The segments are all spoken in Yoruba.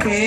pè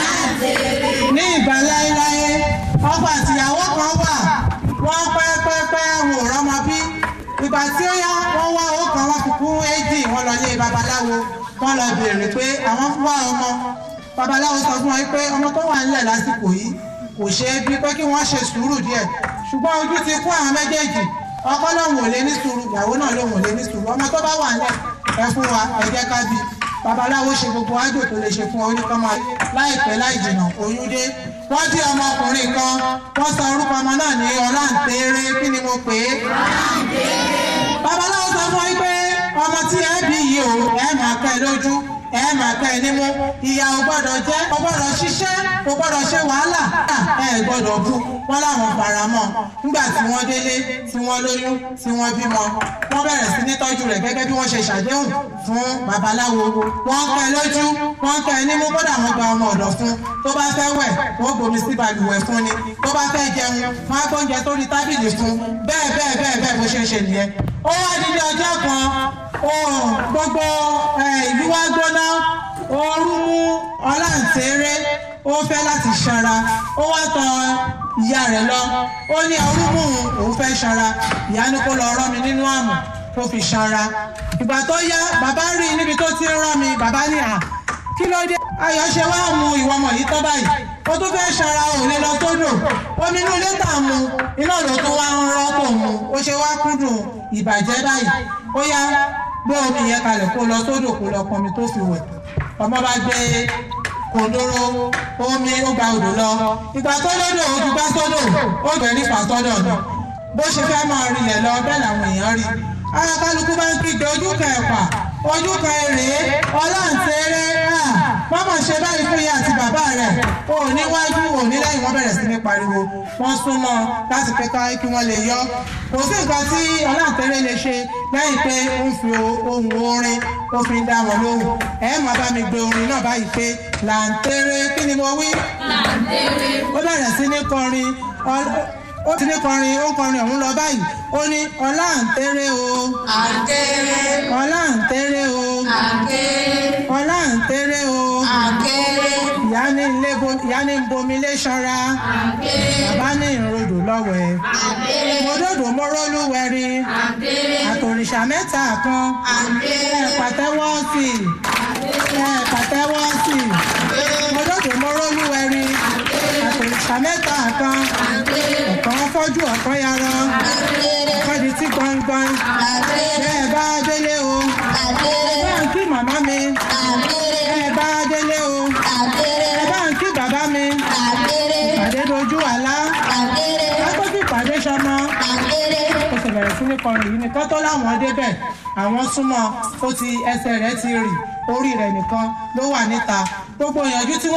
é ní ìgbà láéláé ọkọ àtìyàwó kan wà wọ́n pẹ́pẹ́pẹ́ wò rọ́mọ bí ìgbà tí ó yá wọ́n wá owó kan wọ́n fi kún éjì wọ́n lọ lé babaláwo wọ́n lọ béèrè pé àwọn fún wa ọmọ babaláwo sọ fún wọn pé ọmọ tó wà nílẹ̀ lásìkò yìí kò ṣeé bí pé kí wọ́n ṣe sùúrù díẹ̀ ṣùgbọ́n ojú ti kún àwọn méjèèjì ọkọ lòun ò lè ní sùúrù ìyàwó náà lòun ò lè ní sùúrù ọmọ tó bá wà nílẹ̀ ẹ fún wa ẹ jẹ́ ká bí babaláwo ṣe gbogbo àjò tó lè ṣe fún oníkọ́mọ láìpẹ́ láì jìnnà oyún dé wọ́n dí ọmọkùnrin kan wọ́n sọ orúkọ ọmọ náà ní ọláǹtẹ̀rẹ̀ kí ni mo pè é. babaláwo sọ fún yín pé ọmọ tí ẹ bí yìí o ẹ máa kẹ́ ẹ lójú ẹ máa kẹ́ ẹ nímú ìyá ò gbọ́dọ̀ jẹ́ ò gbọ́dọ̀ ṣiṣẹ́ ò gbọ́dọ̀ ṣe wàhálà ẹ gbọ́dọ̀ bú wọn láwọn faramọ́ nígbà tí wọ́n délé tí wọ́n lóyún tí wọ́n bímọ wọ́n bẹ̀rẹ̀ sí ní tọ́jú rẹ̀ gẹ́gẹ́ bí wọ́n ṣe ṣàdéhùn fún babaláwo wọ́n kẹ́ ẹ lójú wọ́n kẹ́ ẹ nímú kódà wọ́n gba ọmọ ọ̀dọ̀ fún tó bá fẹ́ wẹ̀ wọ́n gbomi sí balùwẹ̀ fún ni tó bá fẹ́ jẹun wọ́n á gbóúnjẹ tó rí tábìlì fún bẹ́ẹ̀ bẹ́ẹ̀ bẹ́ẹ̀ bẹ́ẹ̀ bó ṣe ń ṣe nìyẹn ó wá dídí ọjọ́ kan gbogbo ìlú wa gbóná ooru mú ọláǹtẹ̀rẹ̀ ó fẹ́ láti ṣanra ó wá tọ ìyá rẹ̀ lọ ó ní ooru mú òun fẹ́ ṣanra ìyá ní kó lọ rán mi nínú àmù tó fi ṣanra ìgbà tó yá bàbá rí i níbi tó ti ń rán mi bàbá ní à kí ló dé ayọ̀ ṣe wá mu ìwọ ọmọ yìí tán báyìí ó tún fẹ́ ṣanra òun lè lọ sódò omi inú ilé tà mu iná ló tún wá ń rọ́ tó mu ó ṣe wá kúndùn ìbàjẹ́ báyìí ó yá gbé omi yẹn kalẹ̀ kó lọ sódò kó lọ pọnmi tó fi wẹ̀ ọmọ bá gbé kòndóró omi ó gba odò lọ ìgbà tó lódò ó ti gbá sódò ó gbẹ nípa sọ́dọ̀ náà bó ṣe fẹ́ máa rinlẹ̀ lọ bẹ́ẹ̀ làwọn èèyàn rí ara kálukú bá ń kígbe ojú kan ẹ̀pà ojú kan èrè ọláǹtẹ̀rẹ̀ wọ́n mọ̀ ṣe báyìí fún ìyá àti bàbá rẹ̀ o ò níwájú ò ní lẹ́yìn wọ́n bẹ̀rẹ̀ sí ní pariwo wọ́n súnmọ́ láti pé ká kí wọ́n lè yọ kò sí nǹkan tí ọláǹtẹ̀rẹ̀ lè ṣe lẹ́yìn pé ó ń fi ohun orin ó fi ń dá wọn lóhùn ẹ máa bá mi gbé orin náà báyìí pé làǹtẹ̀rẹ̀ kí ni mo wí. làǹtẹ̀rẹ̀. ó bẹ̀rẹ̀ sí ní kọrin ó ti ní kọrin ó kọrin ọ̀hún lọ báyìí ó ní ọláǹtẹ̀rẹ̀ o. àǹtẹ̀rẹ̀. ọláǹtẹ̀rẹ̀ o. àǹkẹ́rẹ́. ọláǹtẹ̀rẹ̀ o. àǹkẹ́rẹ́. ìyá ní ilé bo ìyá ní bomi lé ṣanra. àǹkẹ́rẹ́. bàbá ní ìrodò lọ́wẹ̀. àǹkẹ́rẹ́. mòdòdò mórólúwẹ̀rí. àǹkẹ́rẹ́. àtòrìṣà mẹ́ta kan. ẹ àǹkẹ́rẹ́. pàtẹ́wọ́ sí i. ẹ pàtẹ́wọ́ sí i. mòdòdò mórólúwẹ̀rí. àtòrìṣà mẹ́ta kan. àǹkẹ́rẹ́. ọ̀kan fọ́jú ọ̀kan yarọ. àǹkẹ́rẹ́. ọ̀kan di tí gbọ̀ngbọ̀n. àǹkẹ́rẹ́. bẹ́ẹ̀ bá délé o. àǹkẹ́rẹ́. bá ń kí màmá mi. àǹkẹ́rẹ́. bẹ́ẹ̀ bá délé o. àǹkẹ́rẹ́. bá ń kí bàbá mi. àǹkẹ́rẹ́. ìpàdé dojú àlá. àǹkẹ́rẹ́. lákòókò ìpàdé sọmọ. àǹkẹ́rẹ́. ó sì bẹ̀rẹ̀ sí ní kọrin yìí nìkan tó láwọn débẹ̀ àwọn súnmọ́ ó ti ẹsẹ̀ rẹ̀ ti rì orí rẹ̀ nìkan ló wà níta gbogbo ìyànjú tí wọ́n.